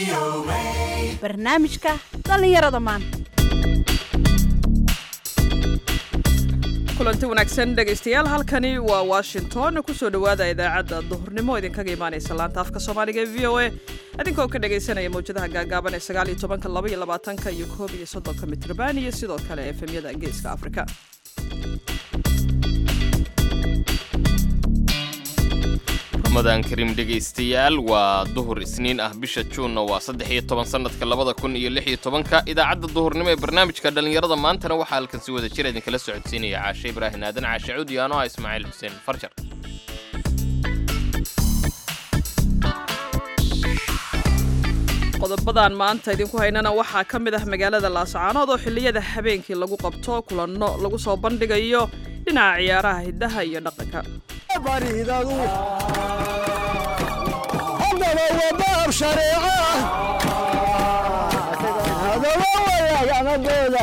barnaamijka dhallinyarada maanta kulanti wanaagsan dhegaystayaal halkani waa washington kusoo dhowaada idaacadda duhurnimo idinkaga imaanaysa laanta afka soomaaliga ee v o a idinkoo ka dhagaysanaya mawjadaha gaagaaban ee sagaal iyo tobanka laba iyo labaatanka iyo koob iyo soddonka mitrban iyo sidoo kale efemyada geeska afrika ramadan kariim dhegaystayaal waa duhur isniin ah bisha juunna waa saddex iyo toban sannadka labada kun iyo lix iyo tobanka idaacadda duhurnimo ee barnaamijka dhallinyarada maantana waxaa halkan si wada jir idinkala socodsiinaya caashe ibraahin aadan caashe cuud iyo anoha ismaaciil xuseen farjar qodobadan maanta idinku haynana waxaa ka mid ah magaalada laascaanood oo xilliyada habeenkii lagu qabto kulanno lagu soo bandhigayo dhinaca ciyaaraha hiddaha iyo dhaqanka baridadu haddaba waa baab shareeco hadaba wayaaganadooda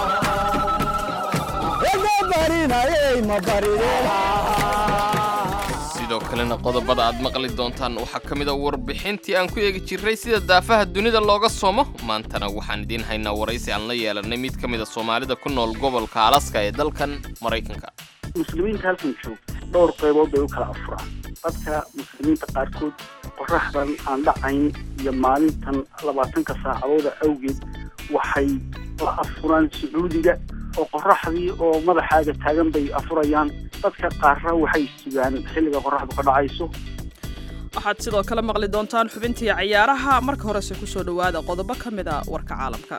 wada barinayay ma barideen sidoo kalena qodobada aad maqli doontaan waxaa ka mid a warbixintii aan ku eegi jirray sida daafaha dunida looga soomo maantana waxaan idiin haynaa waraysi aan la yeelannay mid ka mid a soomaalida ku nool gobolka alaska ee dalkan maraykanka muslimiinta halkan joogta dhowr qaybood bay u kala afuraan dadka muslimiinta qaarkood qoraxdan aan dhacayn iyo maalintan labaatanka saacadooda awgeed waxay la afuraan sacuudiga oo qoraxdii oo madaxaaga taagan bay afurayaan dadka qaarna waxay sugaan xilliga qoraxdu ka dhacayso waxaad sidoo kale maqli doontaan xubintii cayaaraha marka horese kusoo dhowaada qodobo ka mid a warka caalamka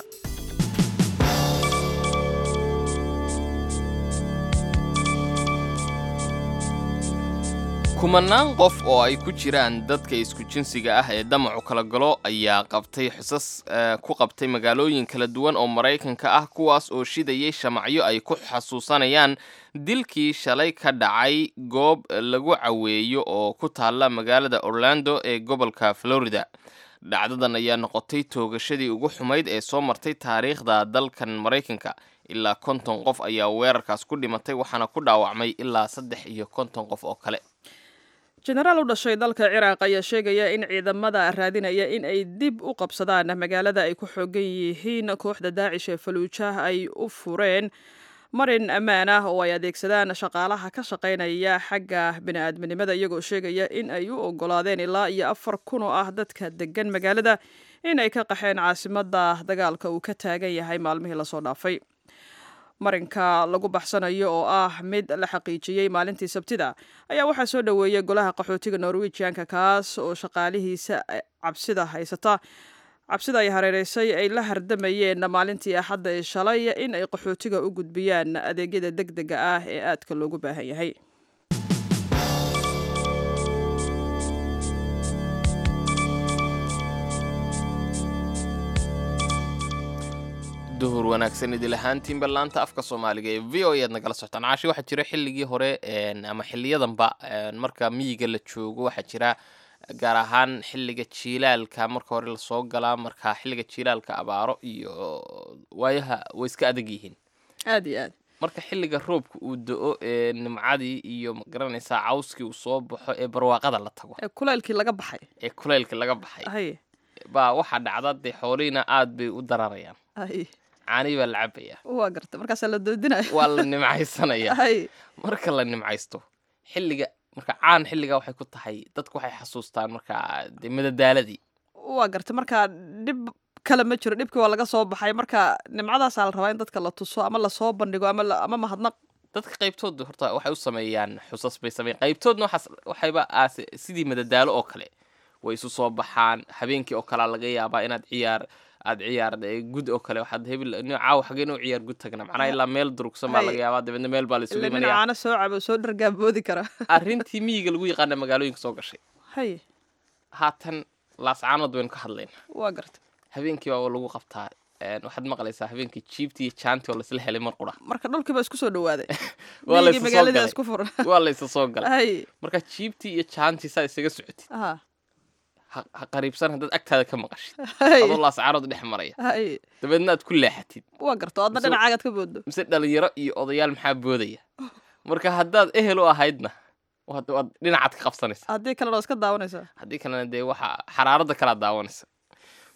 kumanaan qof oo ay ku jiraan dadka isku jinsiga ah ee damacu kala galo ayaa qabtay xusas ku qabtay magaalooyin kala duwan oo maraykanka ah kuwaas oo shidayay shamacyo ay ku xasuusanayaan dilkii shalay ka dhacay goob lagu caweeyo oo ku taalla magaalada orlando ee gobolka florida dhacdadan ayaa noqotay toogashadii ugu xumayd ee soo martay taariikhda dalkan maraykanka ilaa konton qof ayaa weerarkaas ku dhimatay waxaana ku dhaawacmay ilaa saddex iyo konton qof oo kale jenaraal u dhashay dalka ciraaq ayaa sheegaya in ciidamada raadinaya in ay dib u qabsadaan magaalada ay ku xoogan yihiin kooxda daacish ee faluujah ay u fureen marin ammaan ah oo ay adeegsadaan shaqaalaha ka shaqaynaya xagga bini'aadminimada iyagoo sheegaya in ay u ogolaadeen ilaa iyo afar kun oo ah dadka degan magaalada in ay ka qaxeen caasimadda dagaalka uu ka taagan yahay maalmihii lasoo dhaafay marinka lagu baxsanayo oo ah mid la xaqiijiyey maalintii sabtida ayaa waxaa soo dhoweeyay golaha qaxootiga norwejianka kaas oo shaqaalihiisa cabsida haysata cabsida ay hareereysay ay la hardamayeen maalintii axadda ee shalay in ay qaxootiga u gudbiyaan adeegyada deg dega ah ee aadka loogu baahan yahay duhur wanaagsan idil ahaantiinba laanta afka soomaaliga ee v o ead nagala socotaan caashi waxaa jira xilligii hore ama xiliyadanba marka miyiga la joogo waxaa jira gaar ahaan xilliga jiilaalka marka hore lasoo galaa marka xilliga jiilaalka abaaro iyo waayaha way iska adag yihiin aad iyo aad marka xilliga roobka uu do-o ee nimcadii iyo magaranaysaa cawskii uu soo baxo ee barwaaqada la tago ee kulaylkii laga baxay ee kulaylka laga baxay hay baa waxaa dhacda dee xoolihiina aad bay u dararayaan hay caanii baa la cabaya waa garta markaasaa la doodinaya waa la nimcaysanaya hay marka la nimcaysto xilliga marka caan xilligaa waxay ku tahay dadku waxay xasuustaan markaa dee madadaaladii waa garta markaa dhib kale ma jiro dhibkii waa laga soo baxay marka nimcadaasaa la rabaa in dadka la tuso ama lasoo bandhigo ama la- ama mahadnaq dadka qaybtood horta waxay u sameeyaan xusas bay sameeyaan qaybtoodna waxaas waxayba aase sidii madadaalo oo kale way isu soo baxaan habeenkii oo kalea laga yaabaa inaad ciyaar aad ciyaar eh, gud oo kale waxaad hebil nin caawa xageen u ciyaar gud tagna macnaha ilaa meel durugsan baa Hay. laga yaabaa dabeedna meel baa la isugu ila nin imanaya caano soo cabo soo dhargaaboodi kara arrintii miyiga lagu yaqaana magaalooyinka soo gashay hay haatan laascaanood baynu ka hadlayna waa garta habeenkii baa lagu qabtaa een, waxaad maqlaysaa habeenkii jiibtii iyo jaantii oo laisla helay mar qura marka dhulkii baa isku soo dhawaaday waa miyigii laysa soo magaalada galay isku furan waa laysa soo galay hay marka jiibtii iyo jaantii saa isaga socotid aha ha ha qariibsan haddaad agtaada ka maqashid hay adoo laascaanood dhex maraya hay dabeedna aad ku leexatid waa garta oo adna Mise- dhinacaagaad ka booddo mise dhalinyaro iyo odayaal maxaa boodaya marka haddaad ehel u ahaydna waad waad dhinacaad ka qabsanaysa haddii kalena waa iska daawanaysaa haddii kalena dee waxa xaraaradda kalaa daawanaysa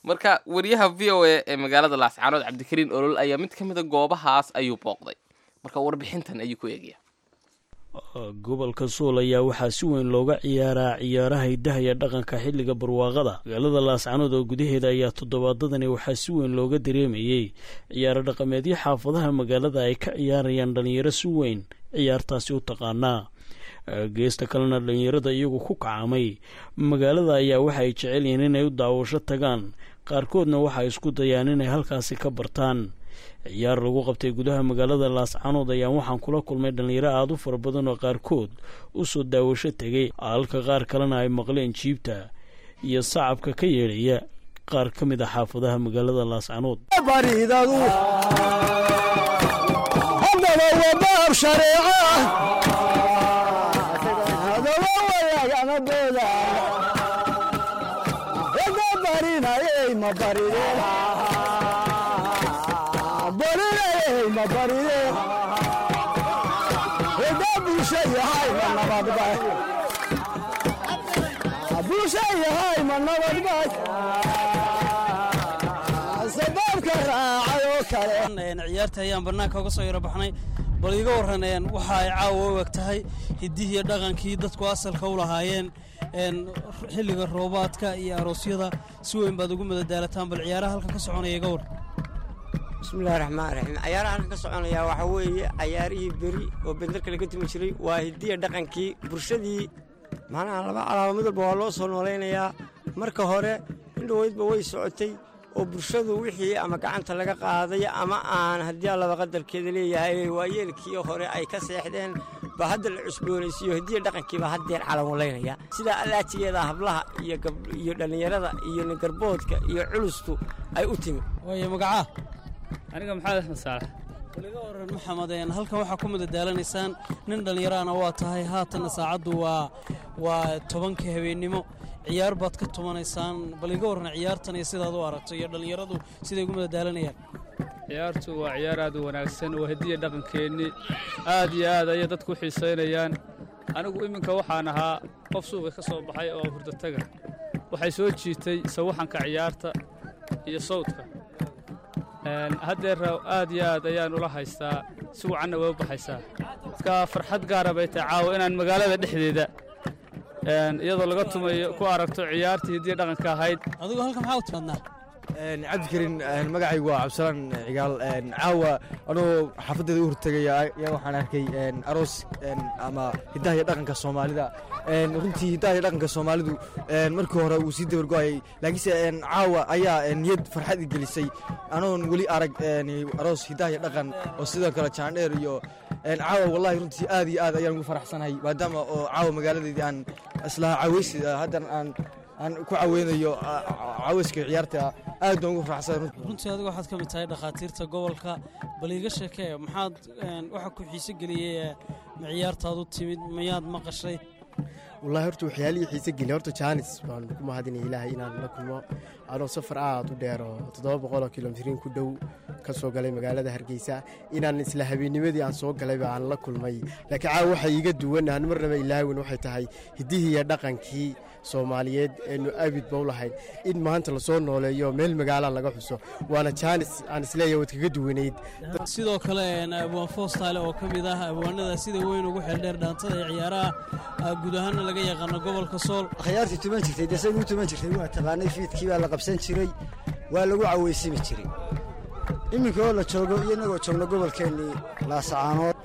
marka wariyaha v o a ee magaalada laascaanood cabdikariin olol ayaa mid ka mida goobahaas ayuu booqday marka warbixintan ayuu ku eegaya gobolka suul ayaa waxaa si weyn looga ciyaaraa ciyaaraha hidaha iyo dhaqanka xilliga barwaaqada magaalada laascanood oo gudaheeda ayaa toddobaadadani waxaa si weyn looga dareemayey ciyaaro dhaqameedyo xaafadaha magaalada ay ka ciyaarayaan dhallinyaro si weyn ciyaartaasi u taqaanaa geesta kalena dhallinyarada iyagu ku kacamay magaalada ayaa waxa ay jecel yihiin inay u daawasho tagaan qaarkoodna waxay isku dayaan inay halkaasi ka bartaan ciyaar lagu qabtay gudaha magaalada laascanood ayaan waxaan kula kulmay dhallinyaro aada u fara badan oo qaarkood u soo daawasho tegay halka qaar kalena ay maqleen jiibta iyo sacabka ka yeedhaya qaar ka mid a xaafadaha magaalada laascanood baridadu haddaba waa baab shareeco hadaba wayagama booda wada barinayey ma barideen barinayey ma barideen wada bulsha yahay ma nabadbay bulsha yahay ma nabadbay sababka raacay oo kale ciyaarta ayaan bannaanka uga soo yaro baxnay bal iiga warran waxa ay caawa u eg tahay hiddihii dhaqankii dadku asalka u lahaayeen xilliga roobaadka iyo aroosyada si weyn baad ugu madadaalataan bal ciyaaraha halka ka soconaya iga war bismillahi raxmaan raxiim cayaaraha halkan ka soconaya waxaa weeye cayaarihii beri oo benderka laga tumi jiray waa hidiya dhaqankii bulshadii macnaha laba calaamo mid walba waa loo soo noolaynayaa marka hore indhoweydba way socotay oo bulshadu wixii ama gacanta laga qaaday ama aan haddii allaba qadarkeeda leeyahay waayeelkii hore ay ka seexdeen ba hadda la cusboonaysiiyo hidiya dhaqankiiba haddeer calamulaynaya sidaa allaajigeeda hablaha iyo dhallinyarada iyo ningarboodka iyo culustu ay u timi waayo magacaa aniga maxamed axmed saalax waliga waran maxamed halkan waxaa ku madadaalanaysaan nin dhallinyaraana waa tahay haatanna saacaddu waa waa tobanka habeennimo ciyaar baad ka tumanaysaan bal iga warran ciyaartan iyo sidaad u aragto iyo dhallinyaradu siday ugu madadaalanayaan ciyaartu waa ciyaar aad u wanaagsan waa hediya dhaqankeennii aad iyo aad ayay dadku u xiisaynayaan anigu iminka waxaan ahaa qof suuqa ka soo baxay oo hurdataga waxay soo jiitay sawaxanka ciyaarta iyo sawdka haddeer aad iyo aad ayaan ula haystaa si wacanna way u baxaysaa dadka farxad gaara bay tahay caawa inaan magaalada dhexdeeda iyadoo laga tumayo ku aragto ciyaartii hidiya dhaqanka ahayd adigu halka maxaa u timaadnaa cabdikarin magacaygu waa cabdisalaan cigaal caawa anuu xaafaddeeda u hortegaya ayaa waxaan arkay aroos ama hiddaha iyo dhaqanka soomaalida runtii hiddaha iyo dhaqanka soomaalidu markii hore wuu sii dabargo'ayay laakiinse caawa ayaa niyad farxad i gelisay anoon weli arag aroos hiddaha iyo dhaqan oo sidoo kale jaandheer iyo caawa wallahi runtii aad iyo aad ayaan ugu faraxsanahay maadaama oo caawa magaaladeedii aan islaha caweysi haddan aan aan ku caweynayo caweyska ciyaarta aad baan ugu faraxsan runtii adigu waxaad ka mid tahay dhakhaatiirta gobolka bal iiga sheekee maxaad waxa ku xiise geliyey ma ciyaartaad u timid mayaad maqashay wallahi horta waxyaalihii xiise geliya horta jaanis baan ku mahadinaya ilaahay inaan la kulmo anoo safar aad u dheer oo toddoba boqoloo kilomitrin ku dhow ka soo galay magaalada hargeysa inaan isla habeennimadii aan soo galayba aan la kulmay laakiin caawa waxa iiga duwan aan marnaba ilaawin waxay tahay hiddihii iyo dhaqankii soomaaliyeed eenu abidba u lahayn in maanta lasoo nooleeyo meel magaala laga xuso waana jaanis aan isleeyahay waad kaga duwanayd sidoo kale abwaan foostaale oo ka mid ah abwaanada sida weyn ugu xeeldheer dhaantada ee ciyaaraha guud ahaanna laga yaqaano gobolka sool akhyaartii tuman jirtay dee say u tuman jirtay waa taqaanay fiidkii baa la qabsan jiray waa lagu caweysimi jiray iminka oo la joogo iyo inagoo joogno gobolkeennii laasacaanood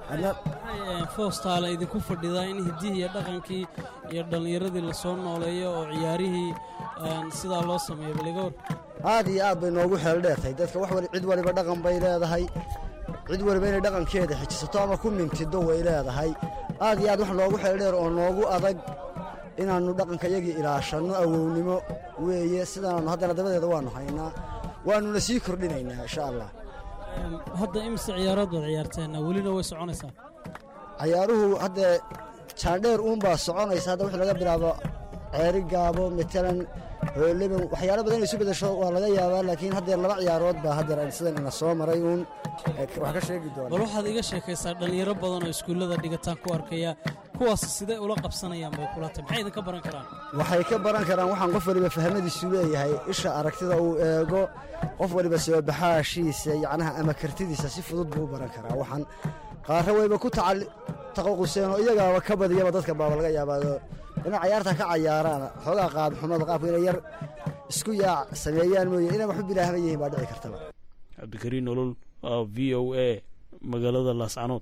foostaale idinku fadhidaa in hiddihii iyo dhaqankii iyo dhallinyaradii lasoo nooleeyo oo ciyaarihii sidaa loo sameeyo baligoor aad iyo aad bay noogu xeel dheertahay dadka wax wali cid waliba dhaqan bay leedahay cid waliba inay dhaqankeeda xijisato ama ku mintido way leedahay aad iyo aad wax noogu xeel dheer oo noogu adag inaannu dhaqanka iyagii ilaashanno awownimo weeye sidaannu haddana dabadeeda waannu haynaa waannuna sii kordhinaynaa insha allah hadda imise ciyaarood baad ciyaarteen welina way soconaysaa cayaaruhu haddee jaandheer uunbaa soconaysa hadda wixii laga bilaabo ceeri gaabo matalan hooleben waxyaalo badan inay isu bedesho waa laga yaabaa laakiin haddeer laba ciyaarood baa haddeer sidan ina soo maray uun wax ka sheegi doona bal waxaad iga sheekaysaa dhallinyaro badan oo iskuullada dhigataan ku arkaya kuwaas sidee ula qabsanayaan bay kula tahay maxay idinka baran karaan waxay ka baran karaan waxaan qof waliba fahmadiisu leeyahay isha aragtida uu eego qof waliba soo baxaashiisa yacnaha ama kartidiisa si fudud buu u baran karaa waxaan qaarra wayba ku tacali taqaquseen oo iyagaaba ka badiyaba dadka baaba laga yaabaado inay cayaarta ka cayaaraan xoogaa qaadxumada qaabka inay yar isku yaac sameeyaan mooye inay waxu bilaahma yihiin baa dhici kartaba cabdikariin nolol v o a magaalada laascanood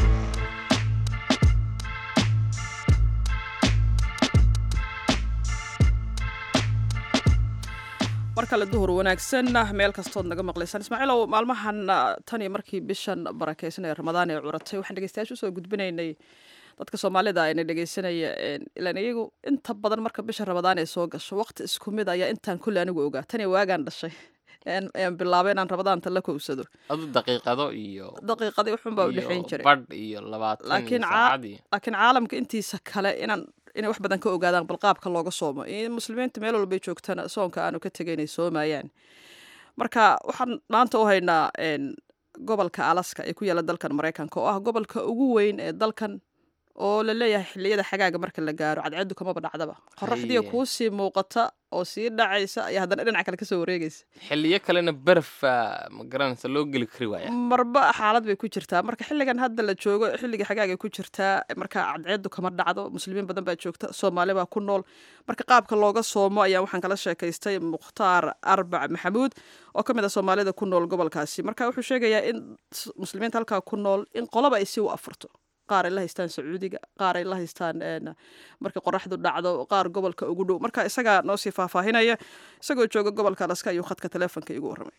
mar kale duhur wanaagsan meel kastood naga maqlaysaan ismaaciilow maalmahan tan iyo markii bishan barakeysan ee ramadaan ee curatay waxaan dhegeystayaasha usoo gudbinaynay dadka soomaalida ayna dhegeysanaya ilaan iyagu inta badan marka bisha ramadaan ay soo gasho waqti isku mid ayaa intaan kulli anigu ogaa tan iyo waagaan dhashay aan bilaabay inaan ramadaanta la kowsado adu daqiiqado iyo daqiiqadii uxunbaa u dhexayn jiray badh iyo labaatan laakiin saacadii laakiin caalamka intiisa kale inaan inay wax badan ka ogaadaan bal qaabka looga soomo in muslimiinta meel walbay joogtana soonka aanu ka tegay inay soomayaan marka waxaan maanta u haynaa gobolka alaska ee ku yaalla dalkan maraykanka oo ah gobolka ugu weyn ee dalkan oo la leeyahay xilliyada xagaaga marka la gaaro cadceedu kamaba dhacdaba qoraxdiiya Haye. kuu sii muuqata oo sii dhacaysa ayaa haddana dhinaca kale kasoo wareegaysa xilliyo kalena barafa ma garanaysa loo geli kari waaya marba xaalad bay ku jirtaa marka xilligan hadda la joogo xilliga xagaaga ku jirtaa marka cadceedu kama dhacdo muslimiin badan baa joogta soomaali baa ku nool marka qaabka looga soomo ayaa waxaan kala sheekaystay mukhtaar arbac maxamuud oo ka mid a soomaalida ku nool gobolkaasi marka wuxuu sheegayaa in s- muslimiinta halkaa ku nool in qolaba ay si u afurto qaar ay la haystaan sacuudiga qaar ay la haystaan een, marka qoraxdu dhacdo qaar gobolka ugu dhow marka isagaa noo sii faahfaahinaya isagoo jooga gobolka alaska ayuu khadka teleefonka igu warramay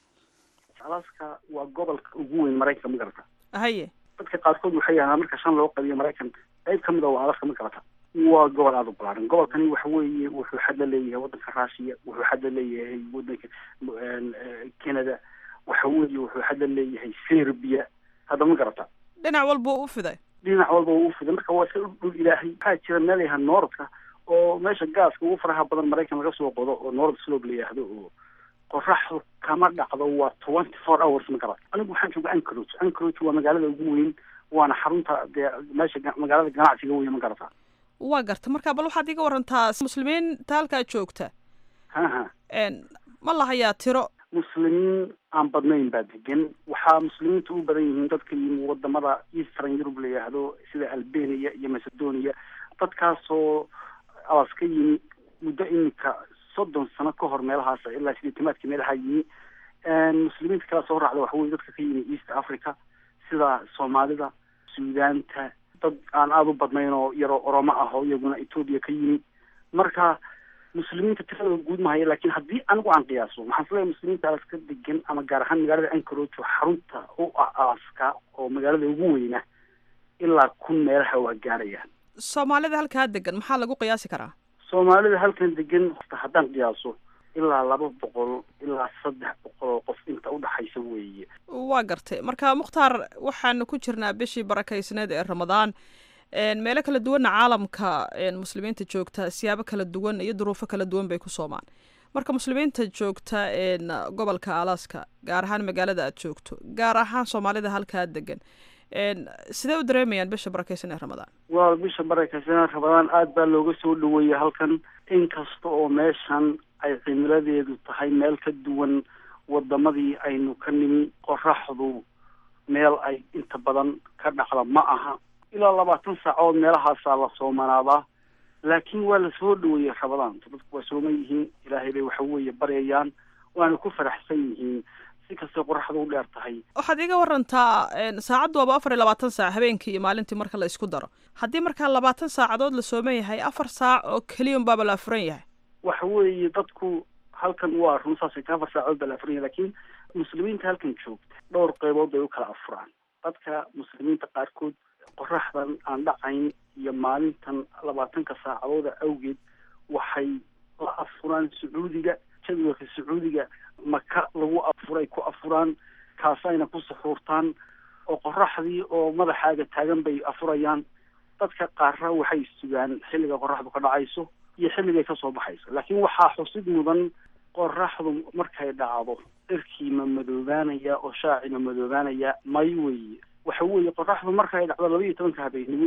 alaska waa gobolka ugu weyn maraykanka ma garata haye dadka qaarkood waxay yidhahdaan marka shan loo qabiyo maraykanka qayb ka mid a waa alaska ma garata waa gobol aada u balaaran gobolkani waxa weeye wuxuu xad la leeyahay waddanka russiya wuxuu xad la leeyahay waddanka een, eh, canada waxa weeye wuxuu xad la leeyahay serbia hadda ma garata dhinac walba u fiday dhinac walba wuu u fiday marka waa iska dhul ilaahay waxaa jira meel yaha nooradka oo meesha gaaska ugu faraha badan maraykan laga soo qodo oo noorad slope la yidhaahdo oo qoraxdu kama dhacdo waa twenty four hours ma garat anigu waxaan jooga anchorage anchorage waa magaalada ugu weyn waana xarunta dee meesha ga- magaalada ganacsiga weyn ma garata waa garta marka bal waxaad iga warantaa muslimiinta halkaa joogta ha ha een, ma lahayaa tiro muslimiin aan badnayn baa degan waxaa muslimiinta u badan yihiin dadka yimi wadamada eastern europe la yidhaahdo sida albania iyo macedonia dadkaasoo alas ka yimi muddo iminka soddon sano ka hor meelahaas ilaa sideetamaadka meelaha yimi muslimiinta kala soo raacda waxa weye dadka ka yimi east africa sida soomaalida suudaanta dad aan aada u badnayn oo yaroo oromo ah oo iyaguna etoobiya ka yimi marka muslimiinta tiradooda guud mahaya laakiin haddii anigu aan qiyaaso waxaan isleeyahay muslimiinta alaska degan ama gaar ahaan magaalada anchorage oo xarunta u ah alaska oo magaalada ugu weyna ilaa kun meelaha waa gaarayaan soomaalida halkaa degan maxaa lagu qiyaasi karaa soomaalida halkan degan horta haddaan qiyaaso ilaa laba boqol ilaa saddex boqol oo qof inta udhaxaysa weeye waa gartay marka mukhtaar waxaanu ku jirnaa bishii barakaysneed ee ramadaan een, meelo kala duwanna caalamka een, muslimiinta joogta siyaabo kala duwan iyo duruufo kala duwan bay ku soomaan marka muslimiinta joogta een, gobolka alaska gaar ahaan magaalada aad joogto gaar ahaan soomaalida halkaa degan een, sidee u dareemayaan bisha barakaysan ee ramadaan waa bisha barakaysanaa rabadaan aada baa looga soo dhaweeyey halkan inkasta oo meeshan ay cimiladeedu tahay meel ka duwan wadamadii aynu ka nimi qoraxdu meel ay inta badan ka dhacda ma aha ilaa labaatan saacood meelahaasaa la soomanaadaa laakiin waa la soo dhaweeyey rabadaanta dadku waa sooman yihiin ilaahay bay waxa weeye baryayaan waana ku faraxsan yihiin si kastay qoraxdu u dheer tahay waxaad iga warantaa een, saacaddu waaba afar iyo labaatan saac habeenkii iyo maalintii marka la isku daro haddii markaa labaatan saacadood la sooman yahay afar saac oo keliya unbaaba la afuran yahay waxa weeye dadku halkan waa run saasay ka afar saacood baa la afuranya laakiin muslimiinta halkan joogta dhowr qeybood bay u kala afuraan dadka muslimiinta qaarkood qoraxdan aan dhacayn iyo maalintan labaatanka saacadooda awgeed waxay la afuraan sacuudiga jadwalka sacuudiga maka lagu afuray ku afuraan kaasayna ku suxuurtaan oo qoraxdii oo madaxaaga taagan bay afurayaan dadka qaarna waxay sugaan xilliga qoraxdu ka dhacayso iyo xilligay kasoo baxayso laakiin waxaa xusid mudan qoraxdu markay dhacdo dharkii ma madoobaanaya oo shaaci ma madoobaanaya may weeye waxa weeye qoraxdu markay dhacdo laba iyo tobanka habeenimo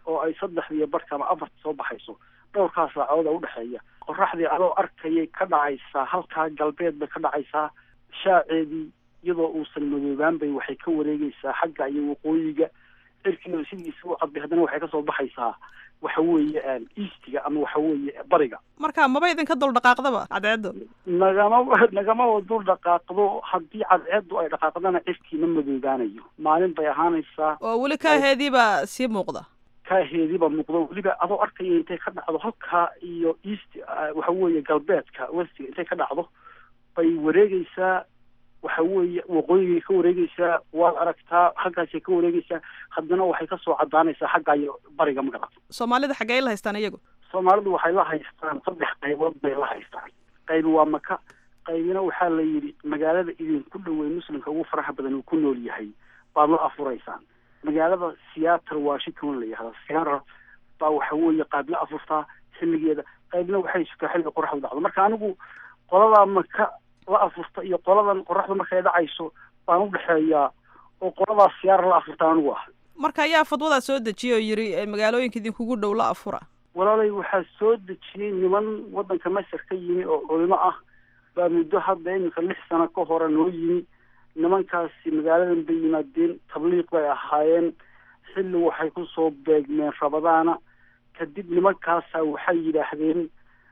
oo ay saddexdiiyo barka ama afarta soo baxayso dhowrkaa saacadood ee udhexeeya qoraxdii adoo arkayay ka dhacaysaa halkaa galbeed bay ka dhacaysaa shaaceedii iyadoo uusan madoobaan bay waxay ka wareegaysaa xagga iyo waqooyiga cirkiina sidiisa u cadbay haddana waxay kasoo baxaysaa waxa weeye eastiga ama waxa weeye bariga marka maba idinka dul dhaqaaqdaba cadceeddu nagama nagamaba dul dhaqaaqdo haddii cadceeddu ay dhaqaaqdana cirkiina madoobaanayo maalin bay ahaanaysaa oo weli kaaheediiba sii muuqda kaaheediiba muuqdo weliba adoo arkaya intay ka dhacdo halkaa iyo east waxa weeye galbeedka westiga intay ka dhacdo bay wareegaysaa waxa weeye waqooyigay ka wareegaysaa waad aragtaa halkaasay ka wareegaysaa haddana waxay kasoo cadaanaysaa xagga iyo bariga magarat soomaalida xaggee la haystaan iyagu soomaalidu waxay la haystaan saddex qaybood bay la haystaan qaybi waa maka qaybina waxaa la yidhi magaalada idinku dhowey muslimka ugu faraha badan uu ku nool yahay baad la afuraysaan magaalada seattle washington la yihahda seattle baa waxa weeye qayb la afurtaa xilligeeda qaybna waxay sugtaa xilliga qoraxdu dhacdo marka anigu qoladaa maka la afurta iyo qoladan qoraxda markay dhacayso baan udhexeeyaa oo qoladaas siyaara la afurta anigu ah marka ayaa fadwadaa soo dejiyay oo yidhi magaalooyinka idinkugu dhow la afura walaalay waxaa soo dejiyey niman waddanka masar ka yimi oo culimo ah baa muddo hadda iminka lix sano ka hore noo yimi nimankaasi magaaladan bay yimaadeen tabliiq bay ahaayeen xilli waxay kusoo beegmeen rabadaana kadib nimankaasa waxay yidhaahdeen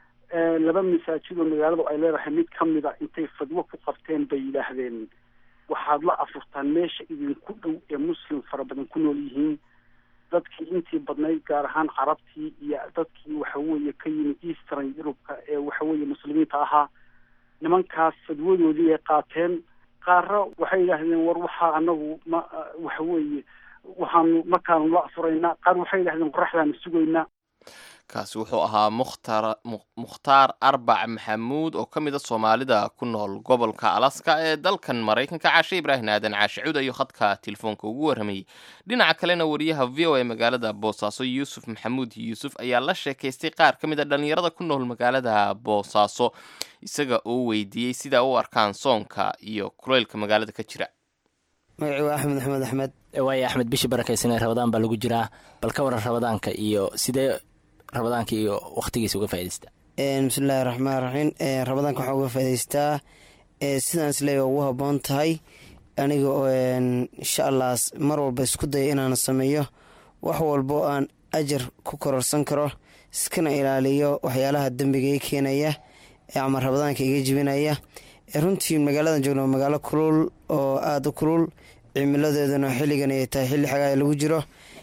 laba masaajid oo magaaladu ay leedahay mid ka mida intay fadwo ku qabteen bay yidhaahdeen waxaad la afurtaan meesha idinku dhow ee muslim fara badan ku nool yihiin dadkii intii badnayd gaar ahaan carabtii iyo dadkii waxa weeye ka yimid eastern yurubka ee waxa weeye muslimiinta ahaa nimankaas fadwadoodii ay qaateen qaarra waxay yidhaahdeen war waxaa anagu ma waxa weeye waxaanu markaanu la afuraynaa qaar waxay yidhahdeen qoraxdaanu sugaynaa kaasi wuxuu ahaa mukhtar mukhtaar arbac maxamuud oo ka mid a soomaalida ku nool gobolka alaska ee dalkan maraykanka caashe ibraahim aadan caashe cud ayuu khadka telefoonka ugu warramayey dhinaca kalena wariyaha v o a magaalada boosaaso yuusuf maxamuud yuusuf ayaa la sheekaystay qaar ka mid a dhallinyarada ku nool magaalada boosaaso isaga oo weydiiyey sida u arkaan soonka iyo kuleylka magaalada ka jira magacii waa axmed maxamed axmed waayo axmed bishii barakaysanee rabadaan baa lagu jiraa bal ka waran rabadaanka iyo sidee rabadaanka iyo wakhtigiisa uga faa'idaystaa bismillahi raxmaan raxiim rabadaanka waxaa uga faa'idaystaa sidaan isleeya ugu habboon tahay aniga oo insha allah mar walba isku daya inaan sameeyo wax walbo aan ajar ku kororsan karo iskana ilaaliyo waxyaalaha dembiga i keenaya ama rabadaanka iga jibinaya runtii magaaladan joogna waa magaalo kulul oo aada u kulul cimiladeeduna xilligan ay tahay xilli xagaa lagu jiro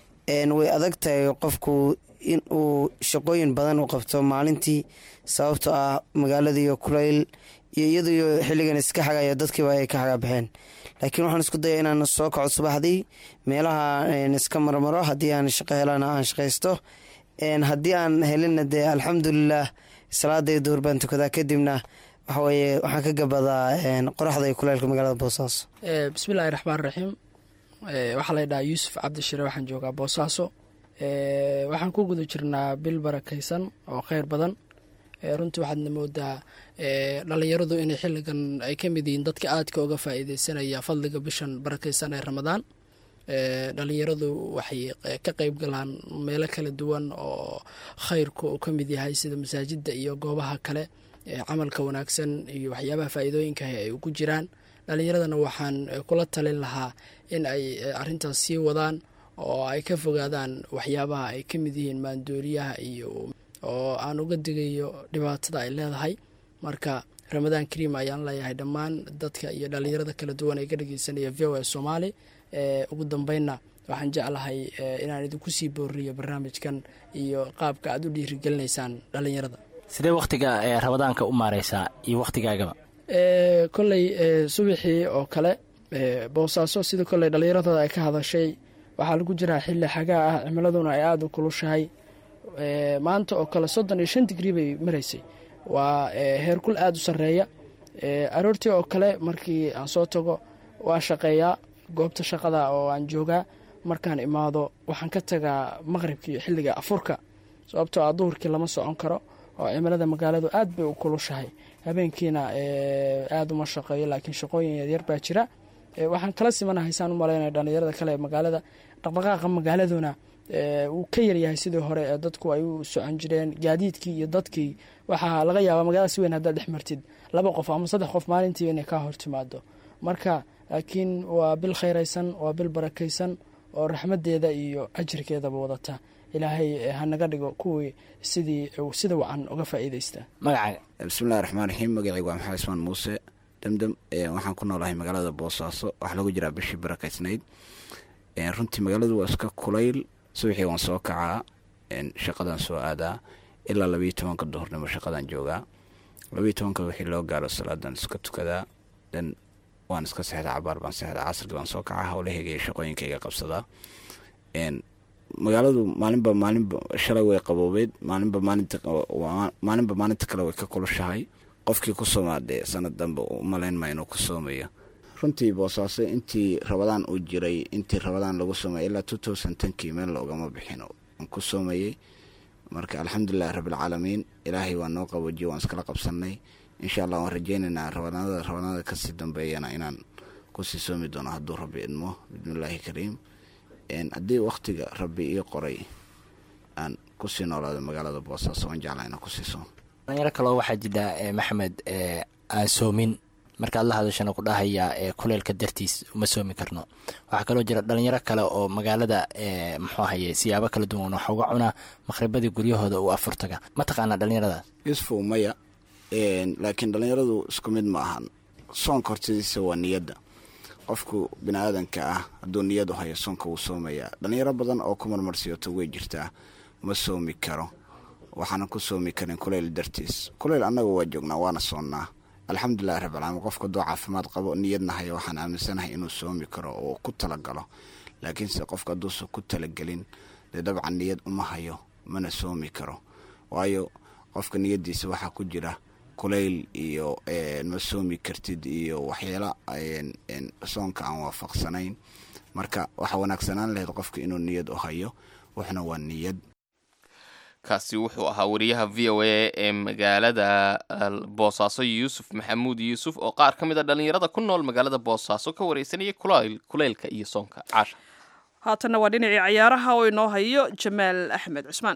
way adag tahay qofku in uu shaqooyin badan u qabto maalintii sababtoo ah magaaladiiyo kulayl iyo iyadiyo xilligan iska xagayo dadkiiba ay ka xagabaxeen laakiin waxaan isku daya inaan soo kaco subaxdii meelaha iska marmaro haddii aan shaqo helana aan shaqaysto haddii aan helina dee alxamdulilah salaaday duhur baan tukadaa kadibna waxaweye waxaan ka gabadaa qoraxda iyo kuleylka magaalada boosaaso bismillahi raxmaan raxiim waxaa la ydhahaa yuusuf cabdishire waxaan joogaa boosaaso waxaan ku guda jirnaa bil barakaysan oo kheyr badan runtii waxaadna moodaa dhalinyaradu inay xilligan ay ka mid yihiin dadka aadka uga faa'iideysanaya fadliga bishan barakaysan ee ramadaan dhalinyaradu waxay ka qeyb galaan meelo kala duwan oo khayrku uu ka mid yahay sida masaajida iyo goobaha kale camalka wanaagsan iyo waxyaabaha faa'iidooyinkaah ay ugu jiraan dhalinyaradana waxaan kula talin lahaa in ay arintaas sii wadaan oo ay ka fogaadaan waxyaabaha ay ka mid yihiin maandooriyaha iyo oo aan uga digayo dhibaatada ay leedahay marka ramadaan kariim ayaan leeyahay dhammaan dadka iyo dhalinyarada kala duwan ee ka dhegeysanaya v o a soomaali ugu dambeynna waxaan jeclahay inaan idinku sii booriyo barnaamijkan iyo qaabka aad u dhiirigelinaysaan dhalinyarada sidee wakhtiga rabadaanka u maareysaa iyo wakhtigaagaba kolley subaxii oo kale boosaaso sida kolley dhallinyaradooda ay ka hadashay waxaa lagu jiraa xilli xagaa ah cimiladuna ay aada u kulushahay maanta oo kale soddon iyo shan digrii bay maraysay waa heerkul aada u sarreeya aroortii oo kale markii aan soo tago waa shaqeeyaa goobta shaqada oo aan joogaa markaan imaado waxaan ka tagaa maqribkii xilliga afurka sababtoo ah duhurkii lama socon karo oo cimilada magaaladu aad bay u kulushahay habeenkiina aada uma shaqeeyo laakiin shaqooyin yaryar baa jira waxaan kala simanahay saan u malaynaya dhalinyarada kale ee magaalada dhaqdhaqaaqa magaaladuna uu ka yaryahay sidii hore ee dadku ay u socon jireen gaadiidkii iyo dadkii waxaa laga yaabaa magaalada si weyn haddaad dhex martid laba qof ama saddex qof maalintii inay kaa hortimaado marka laakiin waa bil khayraysan waa bil barakaysan oo raxmadeeda iyo ajirkeedaba wadata ilaahay hanaga dhigo kuwii sidii sida wacan uga faa'iidaysta magaca bismillahi raxmaan raxiim magacaygu waa maxamed ismaan muuse demdem waxaan ku noolahay magaalada boosaaso waxaa lagu jiraa bishii barakaysnayd runtii magaaladu waa iska kulayl subaxii waan soo kacaa shaqadan soo aadaa ilaa labayo tobanka duhurnimo shaqadan joogaa labayo tobanka wixii loo gaaro salaadan iska tukadaa dan waan iska seexdaa cabaar baan seexdaa casrigi baan soo kacaa howlahayga iyo shaqooyinkayga qabsadaa magaaladu maalinba maalinba shalay way qaboobeed maalinba maalinta maalinba maalinta kale way ka kulushahay qofkii ku soomaadee sanad dambe umalayn maa inuu ku soomayo runtii boosaaso intii rabadaan uu jiray intii rabadaan lagu soomay ilaa two thousand tenkii meel loogama bixin aan ku soomayey marka alxamdulilahi rabbilcaalamiin ilaahay waa noo qaboojiye waan iskala qabsanay insha allah waan rajeynaynaa rabadaanada rabadaanada kasii dambeeyana inaan kusii soomi doono hadduu rabbi idmo bismillaahi kariim haddii wakhtiga rabbi ii qoray aan kusii noolaado magaalada boosaaso waan jeclaa inaan kusii soomo dhalinyaro kaloo waxaa jira maxamed aan soomin markaad la hadashana ku dhahayaa ee kuleylka dartiis uma soomi karno waxaa kaloo jira dhalinyaro kale oo magaalada muxuu ahaye siyaabo kala duwan wax uga cunaa maqhribadii guryahooda uu afurtaga ma taqaanaa dhalinyaradaas yusfu maya laakiin dhalinyaradu isku mid ma ahan soonka hortadiisa waa niyadda qofku bini aadanka ah hadduu niyad u hayo soonka wuu soomayaa dhalinyaro badan oo ku marmarsiyoto way jirtaa ma soomi karo waxaanan ku soomi karin kuleyl dartiis kuleyl annaga waa joognaa waana soonnaa alxamdulilahi rabbilcaalamiin qofka hadduu caafimaad qabo niyadna hayo waxaan aaminsanahay inuu soomi karo oo ku talagalo laakiinse qofka hadduusan ku talagelin dee dabcan niyad uma hayo mana soomi karo waayo qofka niyaddiisa waxaa ku jira kuleyl iyo ma soomi kartid iyo waxyaala soonka aan waafaqsanayn marka waxaa wanaagsanaan lahayd qofka inuu niyad u hayo wuxuna waa niyad kaasi wuxuu ahaa wariyaha v o a ee magaalada boosaaso yuusuf maxamuud yuusuf oo qaar ka mid a dhalinyarada ku nool magaalada boosaaso ka wareysanayay kuleylka iyo soonka caasha haatanna waa dhinacii cayaaraha oo inoo hayo jamaal axmed cusmaan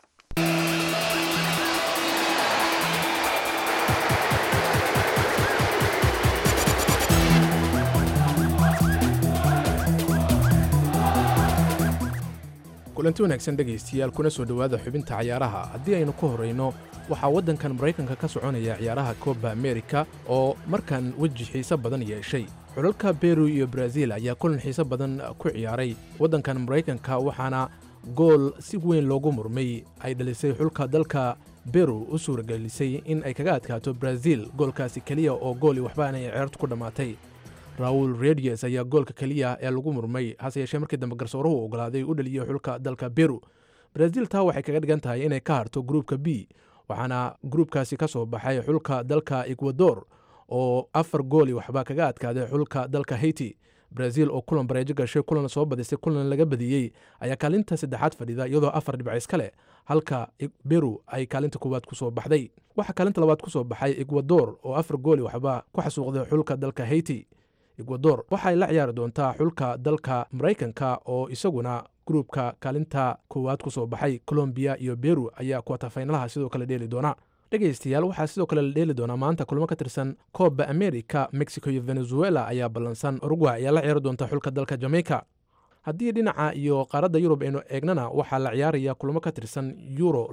kulanti wanaagsan dhegaystayaal kuna soo dhowaada xubinta cayaaraha haddii aynu ku horrayno waxaa waddankan maraykanka ka soconaya ciyaaraha kooba amerika oo markan weji xiise badan yeeshay xulalka beru iyo brazil ayaa kulan xiise badan ku ciyaaray waddankan maraykanka waxaana gool si weyn loogu murmay ay dhalisay xulka dalka beru u suuragelisay in ay kaga adkaato brazil goolkaasi keliya oo gooli waxbaana ay ceertu ku dhammaatay raul redies ayaa goolka keliya ee lagu murmay hase yeeshee markii dambe garsooruhu ogolaaday u dhaliyey xulka dalka beru brazil taa waxay kaga dhigan tahay inay ka harto gruupka b waxaana gruupkaasi ka soo baxay xulka dalka ekwador oo afar gooli waxba kaga adkaaday xulka dalka haiti brazil oo kulan bareejo gashay kulan soo badisay kulan laga badiyey ayaa kaalinta saddexaad fadhida iyadoo afar dhibc iska leh halka beru ay kaalinta koowaad kusoo baxday waxaa kaalinta labaad kusoo baxay ekwador oo afar gooli waxba ku xasuuqday xulka dalka haiti ekwador waxay la ciyaari doontaa xulka dalka maraykanka oo isaguna gruubka kaalinta koowaad ku soo baxay colombiya iyo beru ayaa kuwatafaynalaha sidoo kale dheeli doona dhegaystayaal waxaa sidoo kale la dheeli doonaa maanta kulmo ka tirsan kooba america mexico iyo venezuela ayaa ballansan uruguay ayaa la ciyaari doonta xulka dalka jamaica haddii dhinaca iyo qaaradda yurub aynu eegnana waxaa la ciyaaraya kulmo ka tirsan euro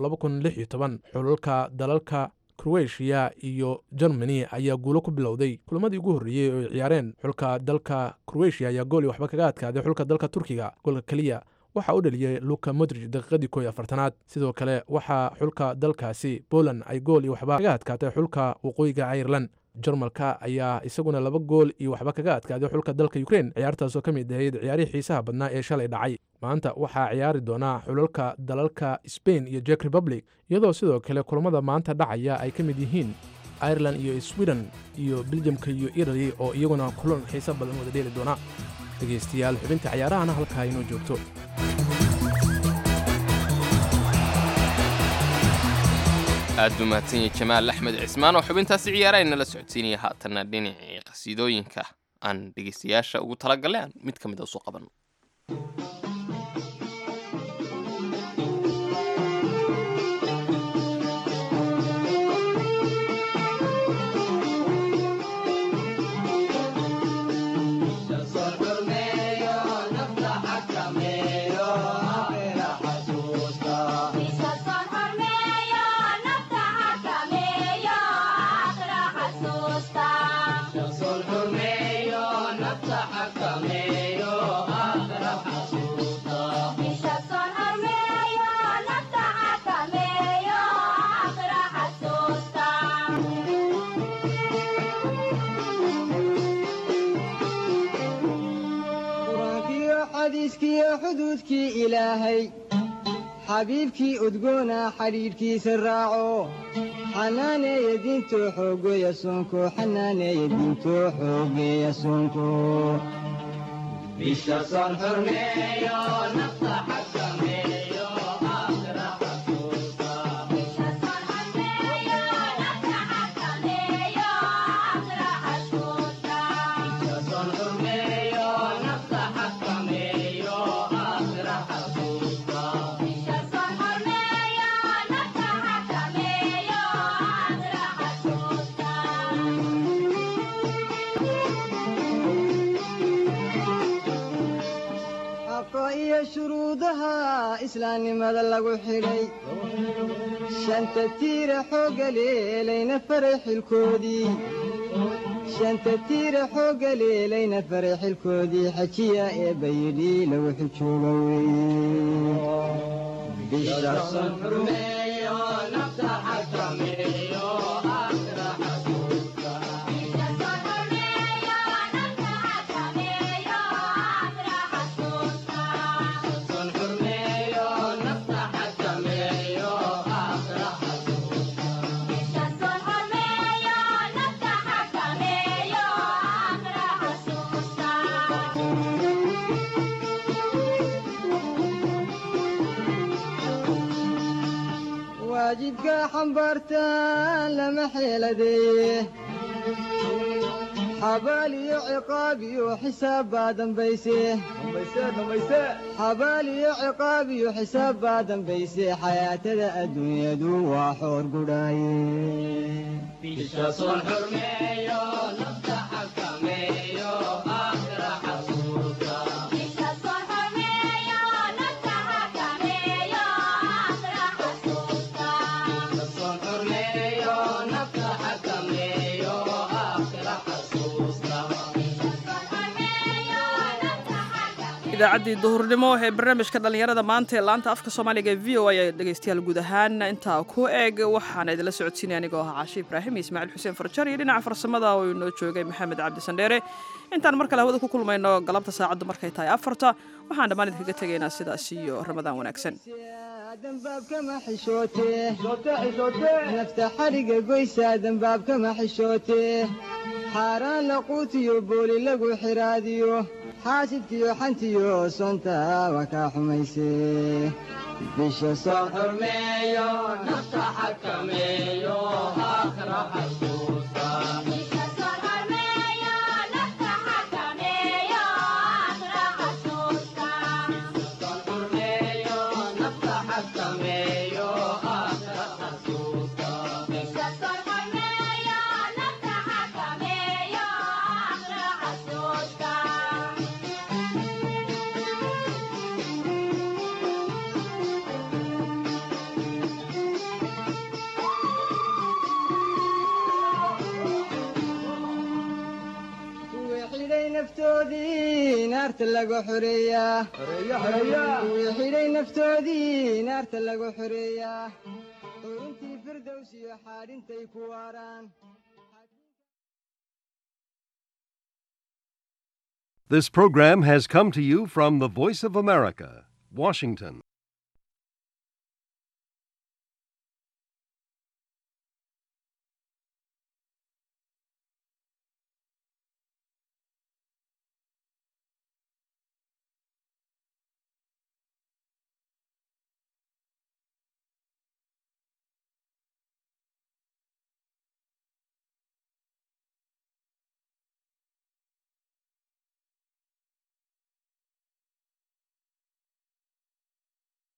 xulalka dalalka kroatiya iyo germany ayaa guulo ku bilowday kulamadii ugu horreeyey oo ay ciyaareen xulka dalka kroatiya ayaa gooli waxba kaga adkaaday xulka dalka turkiga goolka keliya waxaa u dhaliyey luka modrij daqiiqadii koo iyo afartanaad sidoo kale waxaa xulka dalkaasi poland ay gool iyo waxba kaga adkaatay xulka waqooyiga ireland jarmalka ayaa isaguna laba gool iyo waxba kaga adkaaday xulka dalka ukrein ciyaartaasoo ka mid ahayd ciyaarihii xiisaha badnaa ee shalay dhacay maanta waxaa ciyaari doonaa xulalka dalalka sbain iyo jek republic iyadoo sidoo kale kulamada maanta dhacaya ay ka mid yihiin ireland iyo sweden iyo beljamka iyo italy oo iyaguna kulan xiise badan wada dheeli doona dhegaystayaal xubinta ciyaarahana halkaa inoo joogto aad buu mahadsanyay jamaal axmed cismaan oo xubintaasi ciyaaraha nala socodsiinaya haatanna dhinacii qasiidooyinka aan dhegaystayaasha ugu talagalay aan mid ka mid a usoo qabanno xuduudkii ilaahay xabiibkii udgoona xadhiidhkiisa raaco xanaaneeya diintoo xoogeeya soonko xanaaneeya diintoo xoogeeya soonko bisha soon xurmeeyo nafta xakameeyo aakhira xaqa iyo shuruudaha islaamnimada lagu xidhay shanta tiira xoogga leelayna faray xilkoodii shanta tiira xoogga leelayna faray xilkoodii xajiya eebba yidhi lagu xijooga weeye bisha son xurmeeyo nafta xakameeyo aakhira xasuusta waajibka xambaartaan lama xeeladeeye xabaal iyo ciqaab iyo xisaab baa dambayse xabaal iyo ciqaab iyo xisaab baa dambayse xayaatada adduunyadu waa xoor gudhaaye bisha soon xurmeeyo nafta xakameeyo aakhira xasuusta idaacaddii duhurnimo ee barnaamijka dhallinyarada maanta ee laanta afka soomaaliga ee v o a dhegaystayaal guud ahaan intaa ku eg waxaana idinla socodsiinaya anigoo ahaa caashi ibraahim iyo ismaaciil xuseen farjar iyo dhinaca farsamada oo inoo joogay maxamed cabdi sandheere intaan mar kale hawada ku kulmayno galabta saacaddu markay tahay afarta waxaan dhammaan idinkaga tegaynaa sidaas iyo ramadaan wanaagsan dembaabkama xishootee nafta xadhiga goysaa dembaabkama xishootee xaaraan laquutiyo booli lagu xiraadiyo xaasidkiyo xantiyo sonta waa kaa xumaysee bisha soon xurmeeyo nafta xakameeyo aakhira xasuusta naftoodii naarta lagu xoreeyaa kuwii xidhay naftoodii naarta lagu xoreeyaa xuruntii firdows iyo xaadhintay ku waaraan This program has come to you from the Voice of America, Washington.